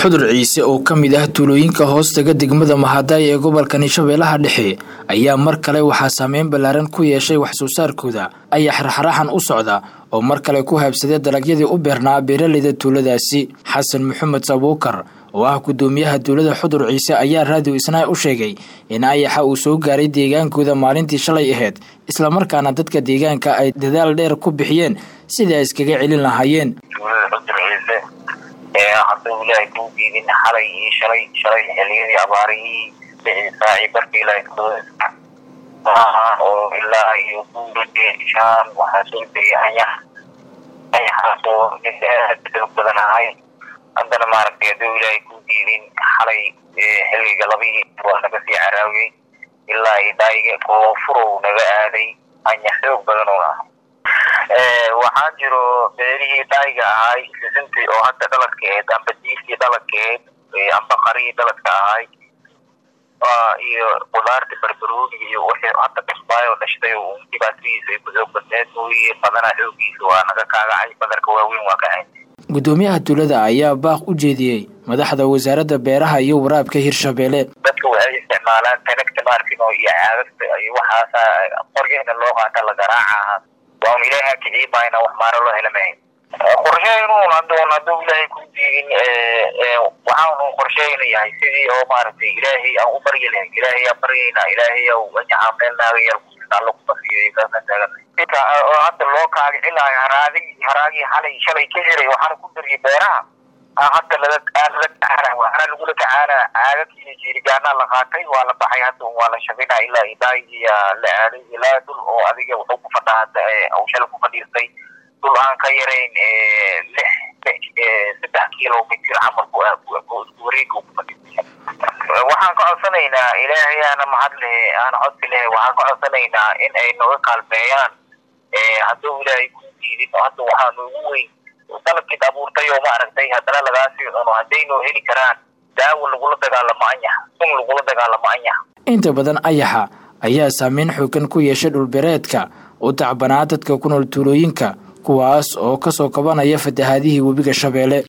xudur ciise oo ka mid ah tuulooyinka hoostaga degmada mahadaay ee gobolka shabeellaha dhexe ayaa mar kale waxaa saameyn ballaaran ku yeeshay wax soo saarkooda ayaa xarxaraxan u socda oo mar kale ku haabsaday dalagyadii u beernaa beeraleyda tuuladaasi xasan maxamed sabuukar oo ah guddoomiyaha tuulada xudur ciise ayaa raadiyo isnaa u sheegay in ayaxa uu soo gaaray deegaankooda maalintii shalay ahayd islamarkaana dadka deegaanka ay dadaal dheer ku bixiyeen sidai ay iskaga celin lahaayeen hadduu ilaahay kuu diidin xalay iyo shalay shalay xiliyadii abaarihii bixii saaci barkii ilaahay maaha oo ilaa iyo guurishaan waxaa soo degay anyax anyaxaasoo ninka aad xoog badan ahay haddana maaragtay hadduu ilaahay kuu diidin xalay xilliga labihii waa naga sii caraawiyey ilaa iyo daayiga koofurow naga aaday anyax xoog badan oo ah waxaa jiro beerihii daayiga ahay sisintii oo hadda dhaladkeed amba diifkii dhaladkeed amba qarihii dhaladka ahay iyo qudaarta barbarooniga iyo wixii hadda dhasbaayoo dhashtay oo dhibaatadiisa ay ku xoog badneed mooye badanaa xoogiisa waa naga kaagacay badarka waaweyn waa kacay guddoomiyaha tuulada ayaa baaq u jeediyey madaxda wasaaradda beeraha iyo waraabka hirshabeelle dadka waxay isticmaalaan tanagta maarkino iyo caagagta iyo waxaasa qorgeena loo qaata la garaaca waan ilaahay kicii baayna wax maaro loo helamayn qorsheynuun hadoon hadduu ilaahay ku diidin waxaanu qorsheyna yahay sidii oo maaragtay ilaahay aan u baryi lahayn ilaahay aan baryaynaa ilaahay ow anyaxaa meel naaga yar alla kubasiiyey kaasaan taaganay inka oo hadda loo kaagicilaayo haraadi haraagii xalay shalay ka jiray waxaana ku dariyay beeraha hadda laga lala tacaana waxaana lagula tacaana caagag iyo jiirigaanaa la qaatay waa la baxay hadda waa la shaqinaa ilaa idaayiya la aaday ilaa dul oo adiga wuxuu ku fadhaa hadda uu shalay ku fadhiistay dul aan ka yarayn lix saddex kilomitr camal wareega ku fadhiistay waxaan ka codsanaynaa ilaahay aana mahad lehe aana codsi lehe waxaan ka codsanaynaa in ay naga kaalmeeyaan hadduu ilaahay ku diidin hadda waxaa noogu weyn dalabkiid abuurtay oo maaragtay haddana lagaasii cuno haddaynoo heli karaan daawo lagula dagaalamo anyax sun lagula dagaalamo anyax inta badan ayaxa ayaa saameyn xoogan ku yeeshay dhulbereedka u tacbanaa dadka ku nool tuulooyinka kuwaas oo kasoo kabanaya fatahaadihii webiga shabeelle